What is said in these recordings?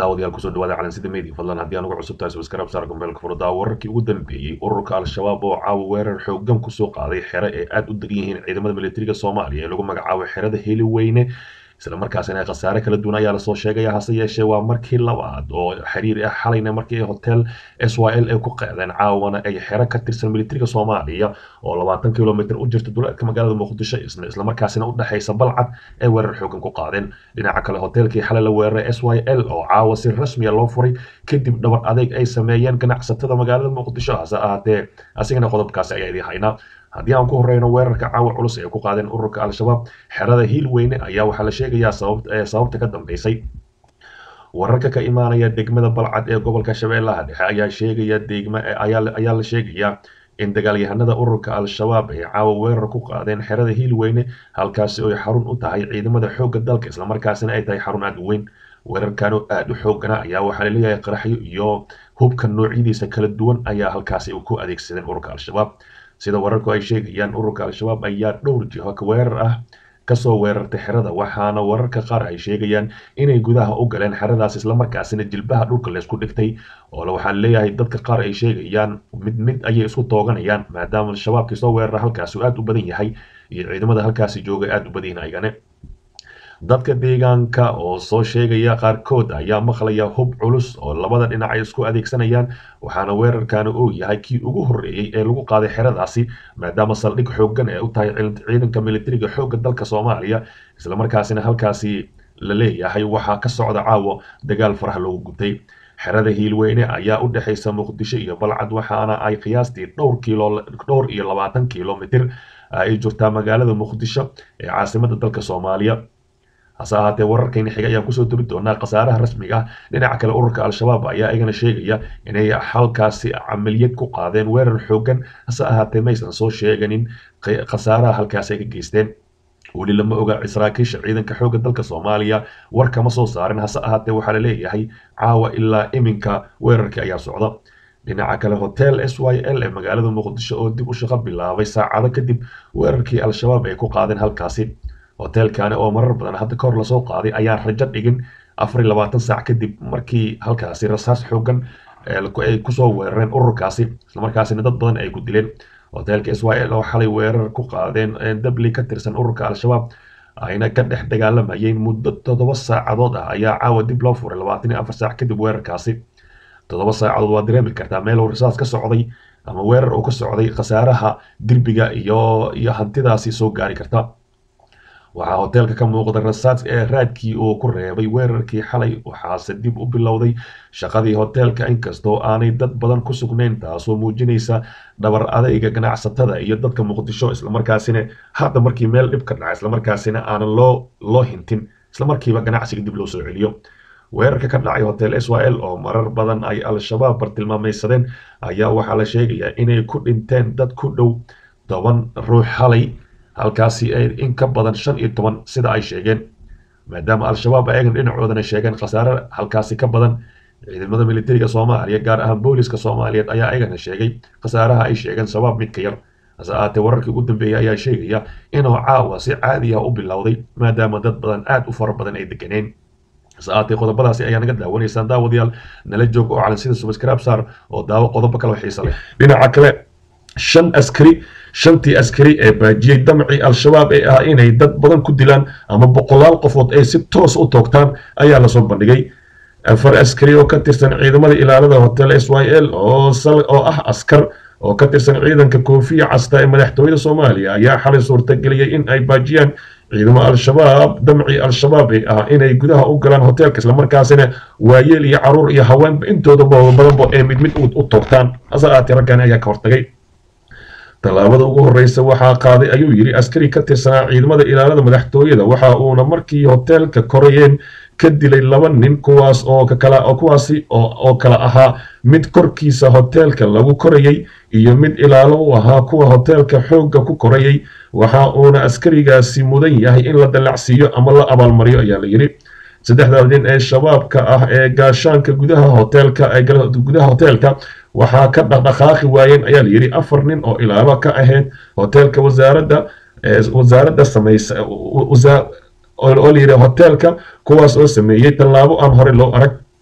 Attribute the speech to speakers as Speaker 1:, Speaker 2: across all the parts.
Speaker 1: daawadayaal kusoo dhawaada calansida media fadlan haddii aan ugu cusub tahay subscribe saar gombeelka furdaa wararkii ugu dambeeyey ururka al-shabaab oo caawa weerar xooggan kusoo qaaday xero ay aad u degan yihiin ciidamada militariga soomaaliya ee lagu magacaabo xerada heli weyne isla markaasina khasaare kala duwan ayaa lasoo sheegaya hase yeeshee waa markii labaad oo xiriir ah xalayna markii hotel s y l ay ku qeedeen caawana ay xero ka tirsan militariga soomaaliya oo labaatan kilomitr u jirta duleedka magaalada muqdisho isla markaasina u dhexaysa balcad ay weerar xoogan ku qaadeen dhinaca kale hotelkii xalay la weeraray s y l oo caawa si rasmiya loo furay kadib dhabar adeeg ay sameeyeen ganacsatada magaalada muqdisho hase ahaatee asigana qodobkaasi ayaa idiin haynaa haddii aan ku horeyno weerarka caawa culus ee ku qaadeen ururka al-shabaab xerada hiil weyne ayaa waxaa la sheegayaa sababta ka dambeysay wararka ka imaanaya degmada balcad ee gobolka shabeellaha dhexe ayaa sheegaya degma ayaa la sheegayaa in dagaalyahanada ururka al-shabaab ay caawa weerar ku qaadeen xerada hiil weyne halkaasi oy xarun u tahay ciidamada xoogga dalka islamarkaasina ay tahay xarun aad u weyn weerarkan oo aada u xoogana ayaa waxaa laleeyahay qaraxyo iyo hubka noocyadiisa kala duwan ayaa halkaasi ku adeegsadeen ururka al-shabaab sida wararku ay sheegayaan ururka al-shabaab ayaa dhowr jiho weerar ah kasoo weerartay xerada waxaana wararka qaar ay sheegayaan inay gudaha u galeen xeradaas islamarkaasina jilbaha dhulka laysku dhigtay oo waxaa leeyahay dadka qaar ay sheegayaan mid mid ayay isku tooganayaan maadaama al-shabaabkii soo weerara halkaasi uu aada u badan yahay iyo ciidamada halkaasi jooga aada u badan yihin ayagane dadka deegaanka oo soo sheegaya qaarkood ayaa maqlaya hub culus oo labada dhinac ay isku adeegsanayaan waxaana weerarkani uu yahay kii ugu horreeyey ee lagu qaaday xeradaasi maadaama saldhig xooggan ee u tahay ciidanka militariga xoogga dalka soomaaliya islamarkaasina halkaasi la leeyahay waxaa ka socda caawo dagaal faraha loogu gubtay xerada hiilweyne ayaa u dhexaysa muqdisho iyo balcad waxaana ay qiyaastii dhowr kilo dhowr iyo labaatan kilomitr ay jirtaa magaalada muqdisho ee caasimada dalka soomaaliya hase ahaatee wararkayna xiga ayaan kusoo turi doonaa khasaaraha rasmiga ah dhinaca kale ururka al-shabaab ayaa igana sheegaya inay halkaasi camaliyad ku qaadeen weerar xoogan hase ahaatee maysan soo sheeganin khasaaraha halkaasi ay ka geysteen weli lama oga saraakiisha ciidanka xoogga dalka soomaaliya war kama soo saarin hase ahaatee waxaa laleeyahay caawa ilaa iminka weerarkii ayaa socda dhinaca kale hotel s y l ee magaalada muqdisho oo dib u shaqo bilaabay saacado kadib weerarkii al-shabaab ay ku qaadeen halkaasi hotelkani oo marar badan hadda kahor lasoo qaaday ayaan rajo dhigin afar iyo labaatan saac kadib markii halkaasi rasaas xoogan ay kusoo weerareen ururkaasi islamarkaasina dad badan ay ku dileen hotelka s y l oo xalay weerar ku qaadeen dabli ka tirsan ururka al-shabaab ayna ka dhex dagaalamayeen muddo toddoba saacadood ah ayaa caawa dib loo furay labaatan iyo afar saac kadib weerarkaasi toddoba saacadood waa dareemi kartaa meel uu rasaas ka socday ama weerar uu ka socday khasaaraha dirbiga iyo iyo hantidaasi soo gaari karta waxaa hoteelka ka muuqda rasaas ee raadkii uu ku reebay weerarkii xalay waxaase dib u bilowday shaqadii hoteelka inkastoo aanay dad badan ku sugnayn taasoo muujinaysa dhabar adayga ganacsatada iyo dadka muqdisho islamarkaasina hadda markii meel dhib ka dhaca islamarkaasina aanan loo loo hintin islamarkiiba ganacsiga dib loo soo celiyo weerarka ka dhacay hotel s y l oo marar badan ay al-shabaab bartilmaamaysadeen ayaa waxaa la sheegayaa inay ku dhinteen dad ku dhow toban ruux xalay halkaasi ay in ka badan shan iyo toban sida ay sheegeen maadaama al-shabaab ayagan dhinacoodana sheegeen khasaare halkaasi ka badan ciidamada militariga soomaaliya gaar ahaan booliska soomaaliyeed ayaa ayagana sheegay khasaaraha ay sheegeen shabaab midka yar hase ahaatee wararkii ugu dambeeyay ayaa sheegaya inuu caawa si caadi ah u bilowday maadaama dad badan aad u fara badan ay deganeen hase ahaatee qodobadaasi ayaa naga daawanaysaan daawadayaal nala joog oo calan sida subscribe saar oo daawo qodobo kale oo xiisa leh dhinaca kale shan askari shantii askari ee baajiyey damcii al-shabaab ee ah inay dad badan ku dilaan ama boqolaal qofood ay si toos u toogtaan ayaa lasoo bandhigay afar askari oo ka tirsan ciidamada ilaalada hotel s y l oo ah askar oo ka tirsan ciidanka koofiya casta ee madaxtooyada soomaaliya ayaa xalay suurtageliyey in ay baajiyaan ciidamo al-shabaab damcii al-shabaab ee ah inay gudaha u galaan hoteelka islamarkaasina waayeel iyo caruur iyo haweenba intooda badanba ee mid mid u toogtaan hase ahaatee raggan ayaa ka hortagay tallaabada ugu horreysa waxaa qaaday ayuu yidhi askari ka tirsanaa ciidamada ilaalada madaxtooyada waxa uuna markii hoteelka korayeen ka dilay laba nin kuwaas oo kakala kuwaasi oo kala ahaa mid korkiisa hoteelka lagu korayay iyo mid ilaalo u ahaa kuwa hoteelka xoogga ku korayay waxa uuna askarigaasi mudan yahay in la dallacsiiyo ama la abaalmariyo ayaa la yidhi saddexda nin ee shabaabka ah ee gaashaanka gudaha hoteelka gudaha hoteelka waxaa ka dhaqdhaqaaqi waayeen ayaa layidhi afar nin oo ilaalo ka ahayd hoteelka wasaaradda wasaaradda samaysa oo layidhi hoteelka kuwaas oo sameeyey tallaabo aan horey loo arag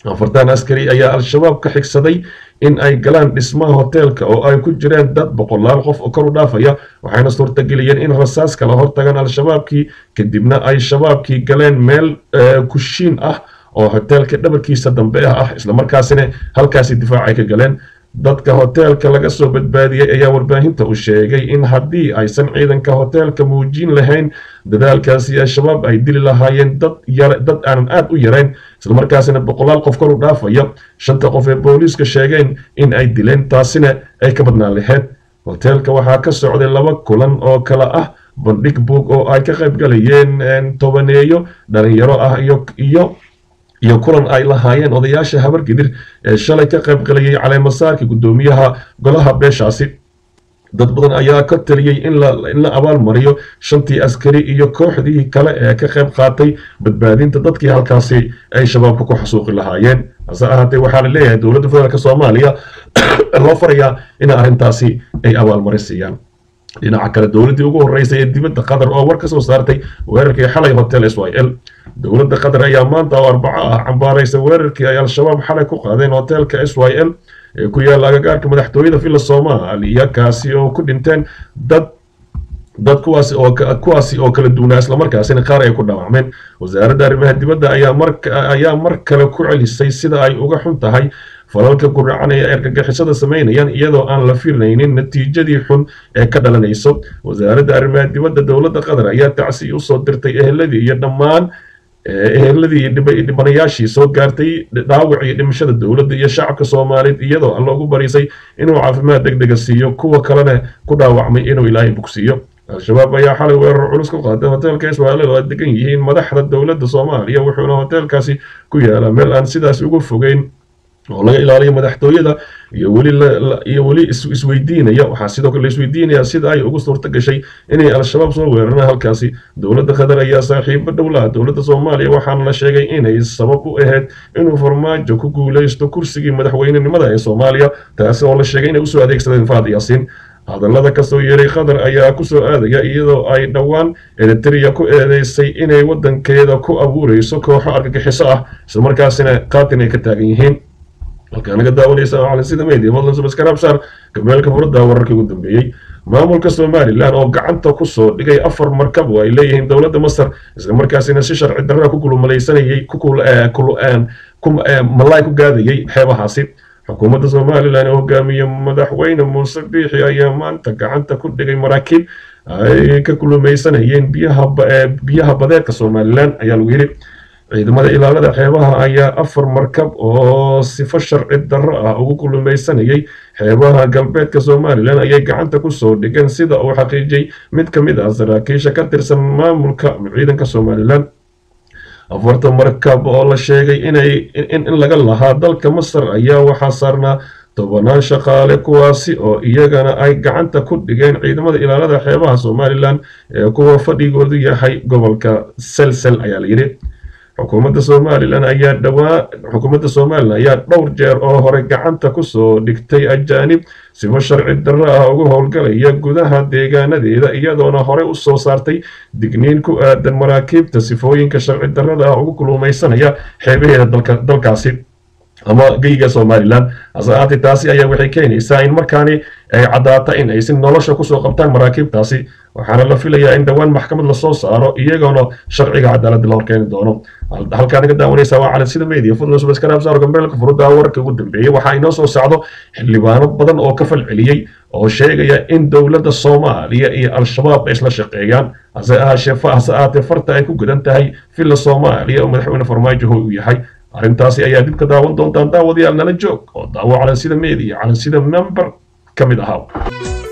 Speaker 1: afartan askari ayaa al-shabaab ka xigsaday in ay galaan dhismaha hoteelka oo ay ku jireen dad boqolaal qof oo kor u dhaafaya waxayna suurtageliyeen in rasaas kala hortagaan al-shabaabkii kadibna ay shabaabkii galeen meel kushiin ah oo hoteelka dhabarkiisa dambe ah ah islamarkaasina halkaasi difaacay ka galeen dadka hoteelka laga soo badbaadiyey ayaa warbaahinta u sheegay in haddii aysan ciidanka hoteelka muujin lahayn dadaalkaasi al-shabaab ay dili lahaayeen dad dad aanan aad u yarayn islamarkaasina boqolaal qof kor u dhaafaya shanta qof ee booliiska sheegeen in ay dileen taasina ay ka badnaan lahayd hoteelka waxaa ka socday laba kulan oo kale ah bandhig buug oo ay ka qayb galayeen tobaneeyo dhalinyaro ah iyo iyo iyo kulan ay lahaayeen odayaasha habargidir ee shalay ka qayb galayay caleemasaarka guddoomiyaha golaha beeshaasi dad badan ayaa ka taliyey in la abaalmariyo shantii askari iyo kooxdii kale ee ka qayb qaatay badbaadinta dadkii halkaasi ay shabaabka ku xasuuqi lahaayeen hase ahaatee waxaa la leeyahay dowladda federaalk soomaaliya loo farayaa in arrintaasi ay abaalmarin siiyaan dhinaca kale dowladdii ugu horreysay ee dibadda qatar oo war ka soo saartay weerarkii xalay hotel s y l dowladda qatar ayaa maanta oo arbaco ah cambaaraysa weerarkii ay al-shabaab xalay ku qaadeen hoteelka s y l ee ku yaalla agagaarka madaxtooyada villa soomaaliya kaasi oo ku dhinteen dad dad kuwaasi oo kuwaasi oo kala duwanaa islamarkaasina qaar ay ku dhaawacmeen wasaaradda arrimaha dibadda ayaa mar ayaa mar kale ku celisay sida ay uga xun tahay falalka guracanaya ee argagixisada samaynayaan iyadoo aan la filaynin natiijadii xun ee ka dhalanayso wasaaradda arrimaha dibadda dowladda qatar ayaa tacsi usoo dirtay eheladii iyo dhammaan eheladii iyo dhibanayaashii soo gaartay dhaawac iyo dhimashada dowladda iyo shacabka soomaaliyeed iyadoo alla ugu barisay inuu caafimaad deg dega siiyo kuwa kalena ku dhaawacmay inuu ilaahay bugsiiyo al-shabaab ayaa xalay weerar culus ku qaaday hoteelka israa'iil oo ay degan yihiin madaxda dowladda soomaaliya wuxuuna hoteelkaasi ku yaalaa meel aan sidaas ugu fogeyn oo laga ilaaliyo madaxtooyada iyo weli iyo weli isweydiinaya waxaa sidoo kale la isweydiinayaa sida ay ugu suurta gashay inay al-shabaab soo weeraraan halkaasi dowladda qatar ayaa saaxiibo dhowlaha dowladda soomaaliya waxaana la sheegay inay sabab u ahayd inuu farmaajo ku guuleysto kursigii madaxweynenimada ee soomaaliya taasi oo la sheegay inay usoo adeegsadeen faad yaasiin hadallada kasoo yeeray qatar ayaa kusoo aadaya iyadoo ay dhowaan eritrea ku eedeysay inay waddankeeda ku abuureyso kooxo argagixiso ah islamarkaasina qaatin ay ka taagan yihiin halkaa naga daawanaysa oo calansida media fadlan subscribe saar gameelka furada wararkii ugu dambeeyey maamulka somalilan oo gacanta kusoo dhigay afar markab oo ay leeyihiin dowladda masar islamarkaasina si sharci darra ku kulmalaysanayay malaay ku gaadayay xeebahaasi xukuumadda somalilan ee hogaamiye madaxweyne muuse biixi ayaa maanta gacanta ku dhigay maraakiib ay ka kulumaysanayeen biyaha badeedka somalilan ayaa lagu yidhi ciidamada ilaalada xeebaha ayaa afar markab oo sifo sharci darro ah ugu kulumaysanayay xeebaha galbeedka somalilan ayay gacanta kusoo dhigeen sida uu xaqiijiyey mid ka mid ah saraakiisha ka tirsan maamulka ciidanka somalilan afarta markab oo la sheegay inay in laga lahaa dalka masar ayaa waxaa saarnaa tobanaan shaqaale kuwaasi oo iyagana ay gacanta ku dhigeen ciidamada ilaalada xeebaha somalilan ee kuwa fadhigoodu yahay gobolka selsel ayaa la yidhi xukuumadda somalilan ayaa dhawaa xukuumadda somalilan ayaa dhowr jeer oo hore gacanta kusoo dhigtay ajaanib sifo sharci darro ah ugu howlgalaya gudaha deegaanadeeda iyadoona hore u soo saartay digniin ku aadan maraakiibta sifooyinka sharci darrada ah ugu kulumaysanaya xeebaheeda dalkaasi ama geyga somalilan hase ahaatee taasi ayaa waxay keenaysaa in markaani ay caddaata in ay si nolosha kusoo qabtaan maraakiibtaasi waxaana la filayaa in dhowaan maxkamad lasoo saaro iyagoona sharciga cadaaladda la horkeeni doono halkaa naga daawanaysa waa calansida media fadlan subscribe gambeelka furuda wararka ugu dambeeyey waxaa inoo soo socdo xildhibaano badan oo ka falceliyey oo sheegaya in dowladda soomaaliya iyo al-shabaab ay isla shaqeeyaan hase ahaatee farta ay ku gudan tahay villa soomaaliya oo madaxweyne farmaajo hoy u yahay arrintaasi ayaa dib ka daawan doontaan daawadayaal nala joog oo daawo calansida media calansida member ka mid ahaa